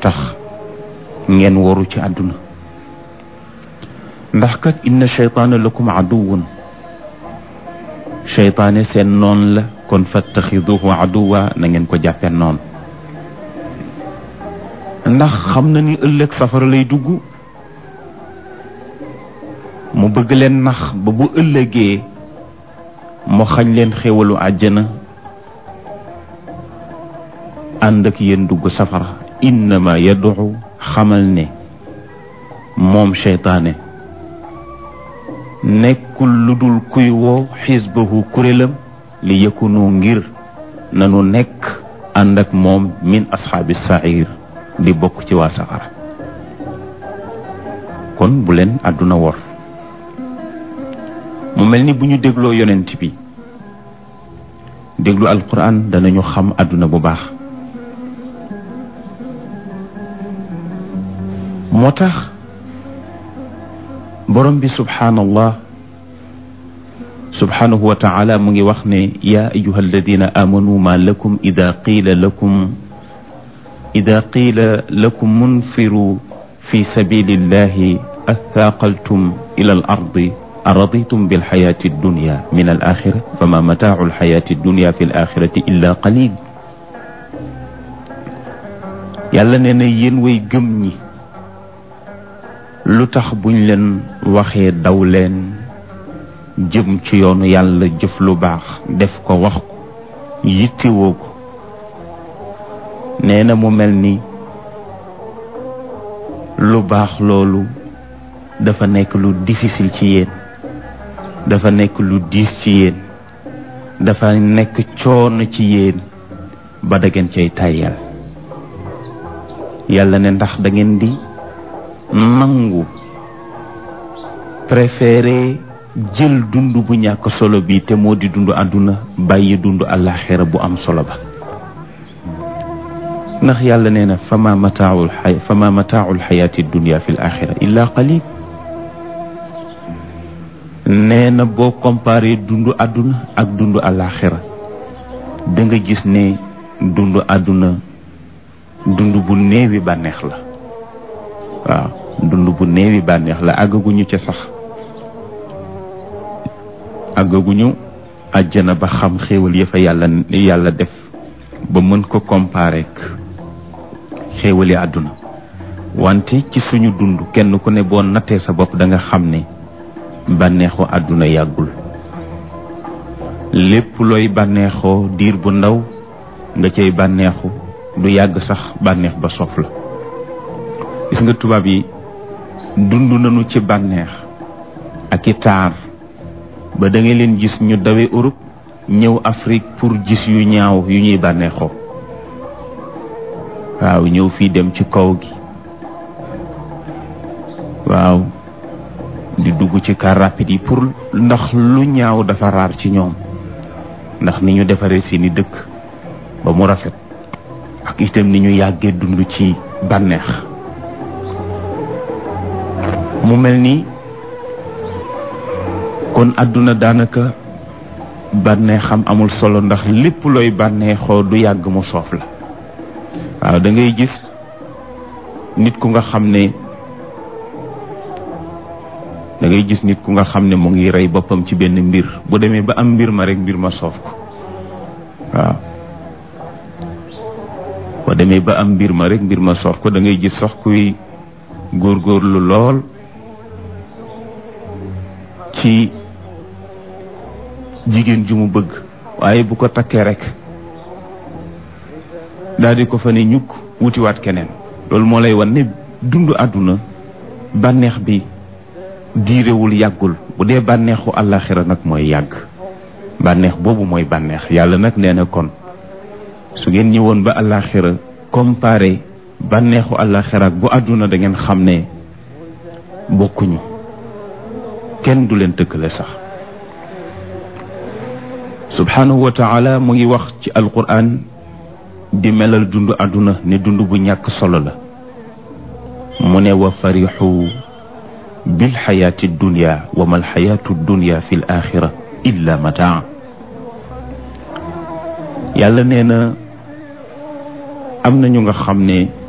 tax ngeen waru ci àdduna ndax kat inna cheytaana lakum aduwun cheytaane seen noon la kon fattaxiduhu aduwa na ngeen ko jàppee noon ndax xam na ni ëllëg safara lay dugg mu bëgg leen nax ba bu ëllëgee mu xañ leen xéwalu àjjana ànd ak yéen dugg safara innama yad'u xamal ne moom cheytaane nekkul lu dul kuy woo xisbahu kurélam li yëkkunu ngir nanu nekk ànd ak moom min asxaabi sair di bokk ci waa safara kon bu leen àdduna wor mu mel ni bu ñu dégloo yonent bi déglu alquran danañu xam àdduna bu baax moo tax borom bi subhaanallah subhaanahu wa taala mu ngi wax ne yaa ayuha alladina amanu ma lakum ida qiila lakum ida qiila lakum munfiru fi sabilillahi athaaqaltum ila al ardi araditum bilxayaati addunya min al axira fama mataacu alxayaati addunya fi l axirati illa qalil yàlla nee na yéen way gëm ñi lu tax buñ leen waxee daw leen jëm ci yoonu yàlla jëf lu baax def ko wax ko yittewoo ko nee na mu mel ni lu baax loolu dafa nekk lu difficile ci yéen dafa nekk lu diis ci yéen dafa nekk coono ci yéen ba da ngeen cay tàyyal yàlla ne ndax da ngeen di nangu préféré jël dund bu ñàkk solo bi te moo di dund àdduna bàyyi dund àllaaxira bu am solo ba ndax yàlla nee na fama mataaul xay fama mataaul xayaati dunia fi l axira illa qalil nee na boo comparé dund àdduna ak dund àllaaxira da nga gis ne dund àdduna dund bu néewi bànneex la waaw dund bu néewi bànneex la àggaguñu ca sax àggaguñu àjjana ba xam xéewal ya fa yàlla yàlla def ba mën ko comparer ak xéewali àdduna wante ci suñu dund kenn ku ne boo nattee sa bopp da nga xam ne bànneexu àdduna yàggul lépp looy bànneexoo diir bu ndaw nga cay bànneexu du yàgg sax bànneex ba soof la gis nga tubaab yi dund nañu ci bànneex ak i taar ba da nga leen gis ñu dawe Europe ñëw Afrique pour gis yu ñaaw yu ñuy bànneexoo waaw ñëw fii dem ci kaw gi waaw di dugg ci car rapide yi pour ndax lu ñaaw dafa raar ci ñoom ndax ni ñu defaree seeni dëkk ba mu rafet ak itam ni ñu yàggee dund ci bànneex mu mel ni kon àdduna daanaka bànneexam amul solo ndax lépp looy bànneexoo du yàgg mu soof la waaw da ngay gis nit ku nga xam ne da ngay gis nit ku nga xam ne mu ngi rey boppam ci benn mbir bu demee ba am mbir ma rek mbir ma soof ko waaw boo demee ba am mbir ma rek mbir ma soof ko da ngay gis sax kuy góorgóorlu lool ci jigéen ju mu bëgg waaye bu ko takkee rek daal di ko fa ne ñukk wutiwaat keneen loolu moo lay wan ne dund àdduna bànneex bi diirewul yàggul bu dee bànneexu àllaaxira nag mooy yàgg bànneex boobu mooy bànneex yàlla nag nee na kon su ngeen ñëwoon ba àllaaxira comparé bànneexu àllaaxira ak bu àdduna da ngeen xam ne bokkuñu kenn du leen tëkkale sax subhanahu wa taala mu ngi wax ci alquran di melal dund àdduna ne dund bu ñàkk solo la mu ne wa farixu bilxayaati dunya wa ma alxayaatu dunya fi l axira illa mataa yàlla nee na am na ñu nga xam ne